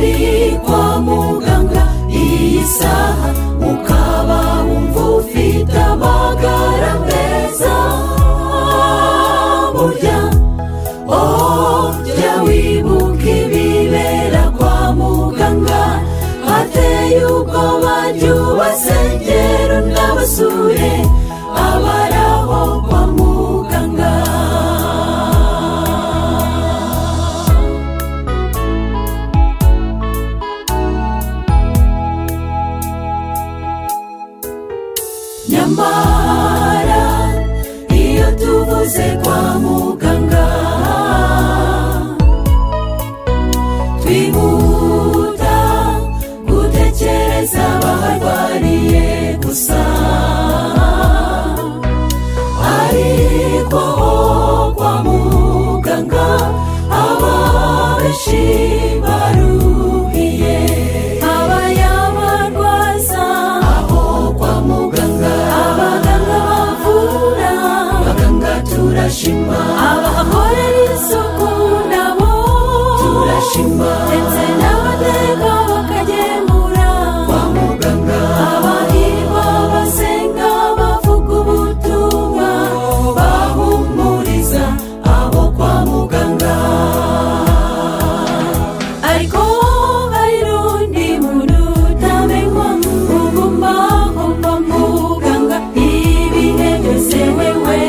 ni kwa muganga iyi saha ukaba wumva ufite amagara meza burya oh jya wibuka ibibera kwa muganga hateye ubwoba ry'ubasengero n'abasure abaraho kwa muganga nyamara iyo tuvuze kwa muganga twihuta gutekereza abaharwariye gusa ariko ho kwa muganga aba benshi baruhiye abayabarwaza aho kwa muganga abaganga bavura abaganga turashima abahakorera isuku nabo turashima ndetse n'abateka bakagemura kwa muganga abahirwa basenga bavuga ubutumwa bahumuriza abo kwa muganga ariko hari n'undi muntu utamenywa uguma aho kwa muganga ibihe byose wewe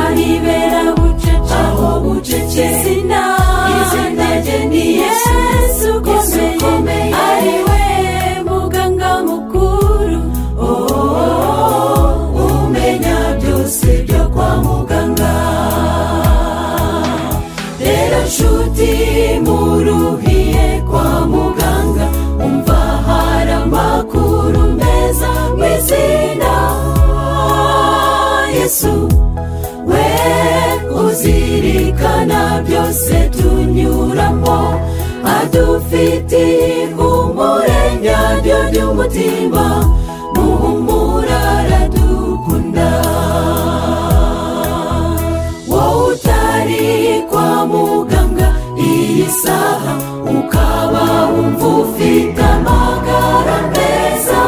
aribera bucece aho bucece izina izina rye ni yesu ukomeye ari we muganga mukuru oh, umenya byose byo kwa muganga rero nshuti muruhiye kwa muganga umva hari amakuru meza mu izina yesu we uzirikana byose tunyuramo adufitiye umurenya ryo ry'umutima muhumura aradukunda wowe utari kwa muganga iyi saha ukaba wumva ufite amagara meza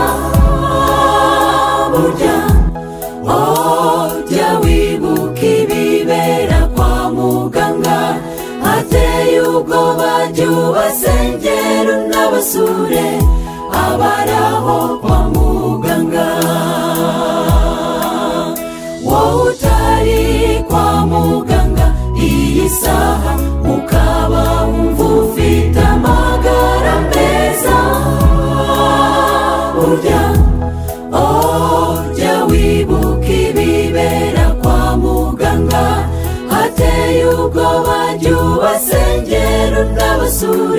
burya oh jya wibuka ibibera kwa muganga hateye ubwoba ry'ubasengero n'abasure abaraho kwa muganga wowe utari kwa muganga iyi saha ukaba wumva ufite amagara meza burya oh jya wibuka ibibera kwa muganga hateye ubwoba ry'ubasengero n'abasura